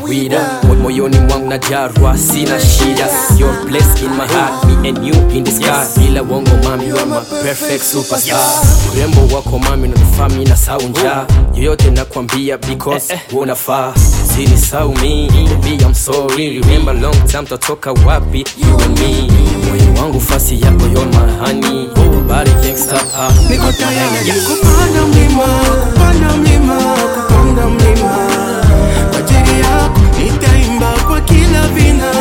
wida moyoni mwangu na jarwa sina shida your place in my heart me and you in the sky bila wongo mami you are my perfect superstar urembo wako mami nanifami na saunja yoyote nakwambia because eh, eh, unafaa sini saumi baby I'm sorry remember long time totoka wapi you and me moyo wangu fasi yako you're my honey body gangsta ah. niko tayari kupanda mlima kupanda mlima kupanda mlima kwa ajili yako nitaimba kwa kila vina